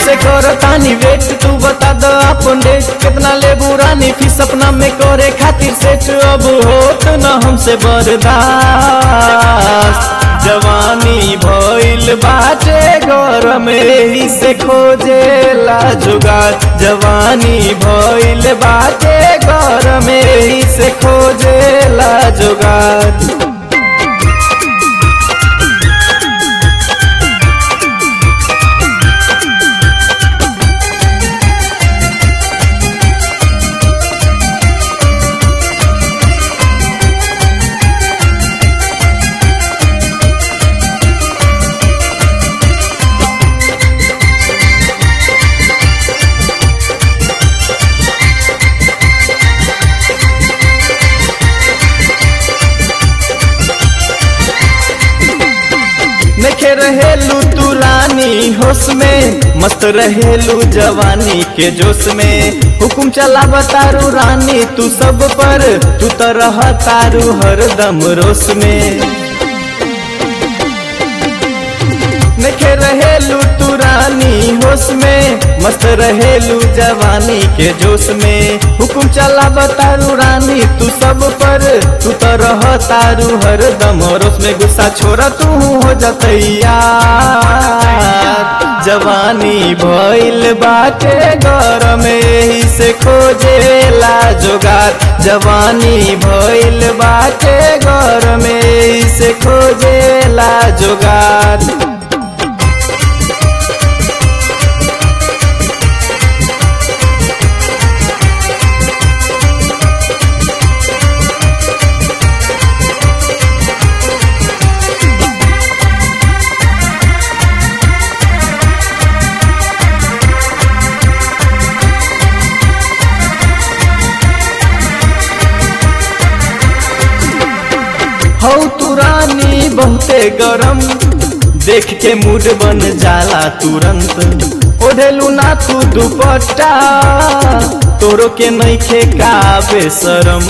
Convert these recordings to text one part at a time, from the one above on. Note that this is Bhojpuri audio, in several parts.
से कर तानी वेट तू बता द अपन डेट कितना लेबू रानी फीस अपना में करे खातिर सेट अब होत न हमसे बर्दाश्त जवानी भइल बाटे घर में ही से खोजेला जुगाड़ जवानी भइल बाटे घर में ही से खोजेला जुगाड़ नखे रहेलू तू रानी होश में मस्त रहेलू जवानी के जोश में हुकुम चला बतारू रानी तू सब पर तू तो रह तारू हरदम रोश में नखे रहेलू तू रानी होश में मस्त रहेलू जवानी के जोश में हुकुम चला बतारू रानी तू सब पर तू तो रह तारू हरदम रोश में गुस्सा छोड़ा तू हो जतैया जवानी भइल बाटे घर में ही से खोजेला जोगार जवानी भइल बाटे घर में ही से खोजेला जोगार हौ तू रानी बहुते गरम देख के मूड बन जाला तुरंत ओढ़ेलू ना तू दुपट्टा तोरो के नइखे का बेसरम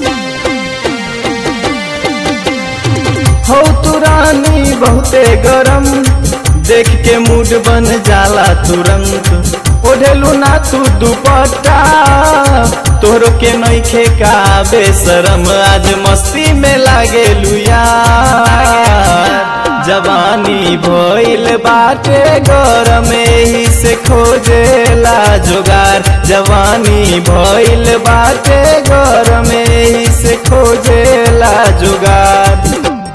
हौ तू रानी बहुते गरम देख के मूड बन जाला तुरंत ओढ़ेलू ना तू दुपट्टा तोहरो के नइखे का बेसरम आज मस्ती में लागेलू यार जवानी भइल बाटे घर में ही से खोजेला जोगार जवानी भइल बाटे घर में ही से खोजेला जोगार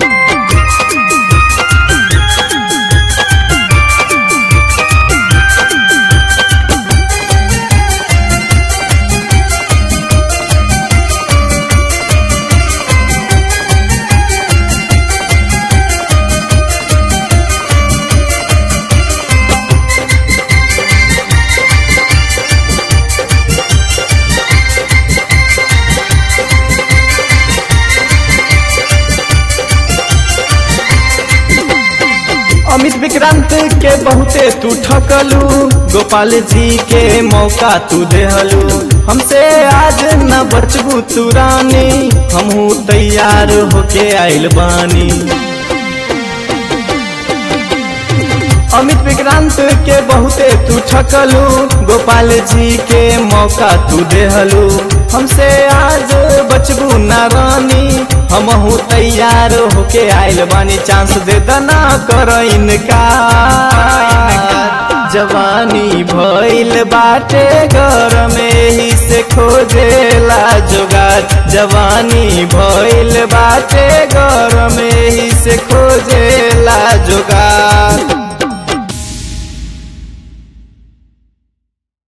अमित विक्रांत के बहुते तू ठकलू गोपाल जी के मौका तू देहलू हमसे आज न बचबू तू रानी हमहू तैयार होके आइल बानी अमित विक्रांत के बहुते तू ठकलू गोपाल जी के मौका तू देहलू हमसे आज बचबू ना रानी हमहू तैयार होके आइल बानी चांस दे दना कर इनका जवानी भइल बाटे घर में ही से खोजेला जोगार जवानी भइल बाटे घर में ही से खोजेला जोगार